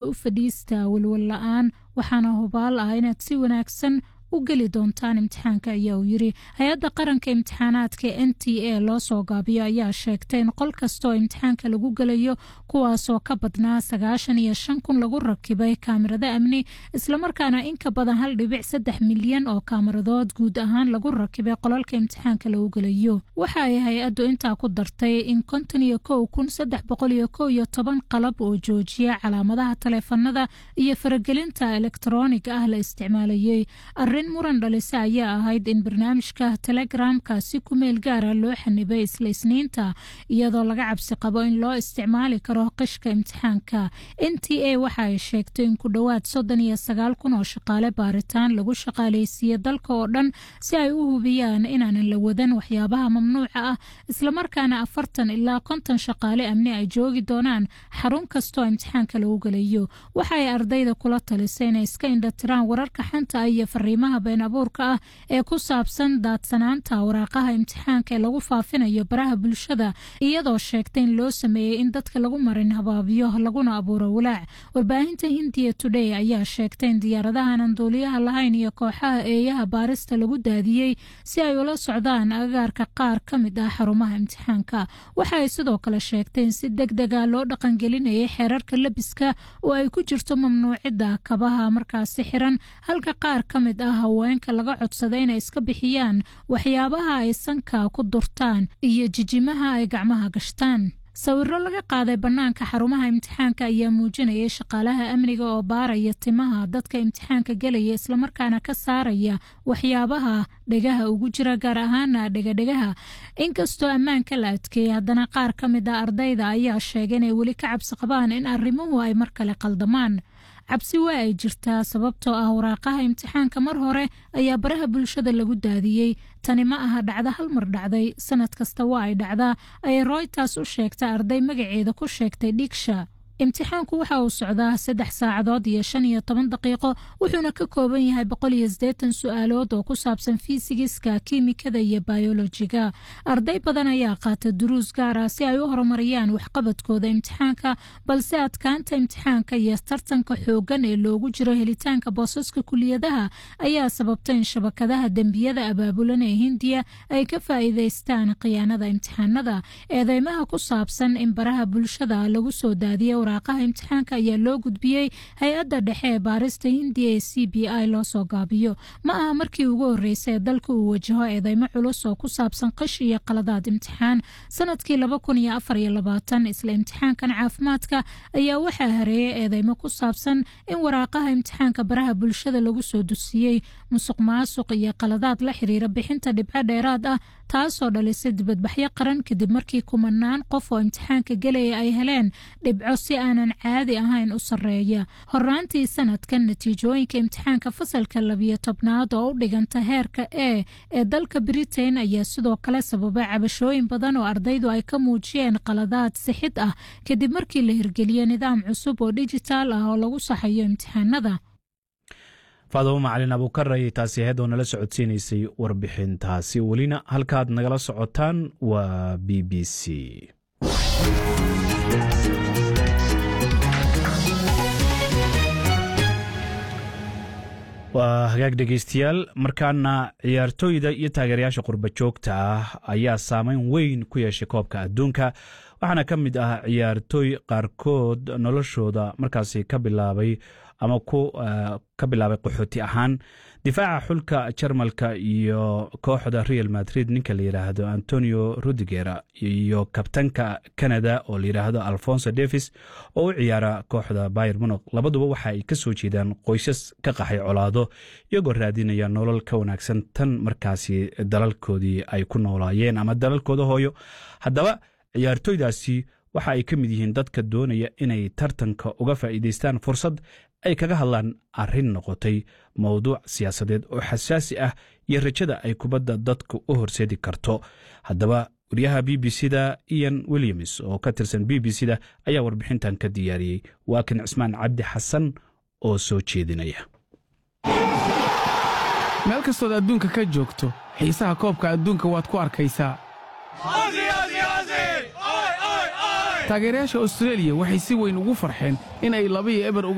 u fadhiista walwal la-aan waxaana hubaal ah inaad si wanaagsan u geli doontaan imtixaanka ayaa uu yiri hay-adda qaranka imtixaanaadka n t a loo soo gaabiyo ayaa sheegtay in qol kastaoo imtixaanka lagu gelayo kuwaasoo ka badnaa sagaashan iyo shan kun lagu rakibay kaamirado amni islamarkaana in ka badan hal dhibic saddex milyan oo kaamiradood guud ahaan lagu rakibay qolalka imtixaanka lagu gelayo waxa ay hay-addu intaa ku dartay in konton iyo kow kun saddex boqol iyo kow iyo toban qalab oo joojiya calaamadaha taleefanada iyo faragelinta elektroonig ah la isticmaalayey muran dhalise ayaa ahayd in barnaamijka telegramka si ku meel gaara loo xanibay isla isniinta iyadoo laga cabsi qabo in loo isticmaali karo qishka imtixaanka n t a waxa ay sheegtay in ku dhowaad soddon iyo sagaal kun oo shaqaale baaritaan lagu shaqaaleysiiyey dalka oo dhan si ay u hubiyaan inaanan la wadan waxyaabaha mamnuuca ah islamarkaana afartan ilaa konton shaqaale amni ay joogi doonaan xarun kastoo imtixaanka lagu gelayo waxa ay ardayda kula talisay inay iska indhatiraan wararka xanta iyo fariimaha been abuurka ah ee ku saabsan daadsanaanta waraaqaha imtixaanka ee lagu faafinayo baraha bulshada iyadoo sheegtay in loo sameeyey in dadka lagu marin habaabiyo laguna abuuro walaac warbaahinta hindiya today ayaa sheegtay in diyaaradahan aan duuliyaha lahayn iyo kooxaha eeyaha baarista lagu daadiyey si ay ula socdaan agaarka qaar ka mid ah xarumaha imtixaanka waxa ay sidoo kale sheegtay in si deg dega loo dhaqangelinayay xeerarka labiska oo ay ku jirto mamnuucidda kabaha markaasi xiran halka qaar ka mid ah haweenka laga codsaday inay iska bixiyaan waxyaabaha ay sanka ku durtaan iyo jijimaha ay gacmaha gashtaan sawiro laga qaaday bannaanka xarumaha imtixaanka ayaa muujinayay shaqaalaha amniga oo baaraya timaha dadka imtixaanka gelaya islamarkaana ka saaraya waxyaabaha dhegaha ugu jira gaar ahaana dhegadhegaha inkastoo ammaanka la adkeeyey haddana qaar ka mid ah ardayda ayaa sheegay inay weli ka cabsi qabaan in arrimuhu ay mar kale qaldamaan cabsi waa ay jirtaa sababtoo ah waraaqaha imtixaanka mar hore ayaa baraha bulshada lagu daadiyey tani ma aha dhacda hal mar dhacday sanad kasta waa ay dhacdaa ayay royters u sheegta arday magaceeda ku sheegtay dhigsha imtixaanku waxa uu socdaa saddex saacadood iyo shan iyo toban daqiiqo wuxuuna ka kooban yahay boqol iyo siddeetan su-aalood oo ku saabsan fiisigiska kiimikada iyo bayolojiga arday badan ayaa qaata duruus gaar ah si ay u horumariyaan waxqabadkooda imtixaanka balse adkaanta imtixaanka iyo tartanka xooggan ee loogu jiro helitaanka boosaska kuliyadaha ayaa sababta in shabakadaha dembiyada abaabulan ee hindiya ay ka faa'iidaystaan khiyaanada imtixaanada eedeymaha ku saabsan in baraha bulshada lagu soo daadiya waraaqaha imtixaanka ayaa loo gudbiyey hay-adda dhexe ee baarista hindiya ee c b i loo soo gaabiyo ma aha markii ugu horreysay ee dalka uu wajaho eedeymo culus oo ku saabsan qish iyo qaladaad imtixaan sanadkii laba kun iyo afar iyo labaatan isla imtixaankan caafimaadka ayaa waxaa hareeyay eedeymo ku saabsan in waraaqaha imtixaanka baraha bulshada lagu soo dusiyey musuq maasuq iyo qaladaad la xiriira bixinta dhibco dheeraad ah taasoo dhalisay dibadbaxyo qaran kadib markii kumanaan qof oo imtixaanka gelaya ay heleen dhibco si aanan caadi ahayn u sarreeya horaantii sanadkan natiijooyinka imtixaanka fasalka labiyo tobnaad oo u dhiganta heerka e ee dalka britain ayaa sidoo kale sababay cabashooyin badan oo ardaydu ay ka muujiyeen qaladaad sixid ah kadib markii la hirgeliyey nidaam cusub oo dijitaal ah oo lagu saxayo imtixaanada faadamo macalin abuukar ayay taasi ahayd oo nala socodsiinaysay warbixintaasi welina halkaad nagala socotaan waa b b c waa hagaag dhegeystayaal markaana ciyaartooyda iyo taageerayaasha qurba joogta ah ayaa saameyn weyn ku yeeshay koobka adduunka waxaana ka mid ah ciyaartooy qaarkood noloshooda markaasi ka bilaabay ama ka bilaabay qaxooti ahaan difaaca xulka jarmalka iyo kooxda real madrid ninka la yidhaahdo antonio rudiger iyo kabtanka canada oo la yidhaahdo alfonso davis oo u ciyaara kooxda bayer monog labaduba waxa ay ka soo jeedaan qoysas ka qaxay colaado iyagoo raadinaya nolol ka wanaagsan tan markaasi dalalkoodii ay ku noolaayeen ama dalalkooda hooyo haddaba ciyaartooydaasi waxa ay ka mid yihiin dadka doonaya inay tartanka uga faa'iidaystaan fursad ay kaga hadlaan arrin noqotay mowduuc siyaasadeed oo xasaasi ah iyo rajada ay kubadda dadka u horseedi karto haddaba wariyaha b b c da ian williams oo ka tirsan b b c da ayaa warbixintan ka diyaariyey waa kan cismaan cabdi xasan oo soo jeedinaya meel kastood adduunka ka joogto xiisaha koobka adduunka waad ku arkaysaa taageerayaasha austreeliya waxay si weyn ugu farxeen in ay laba iyo eber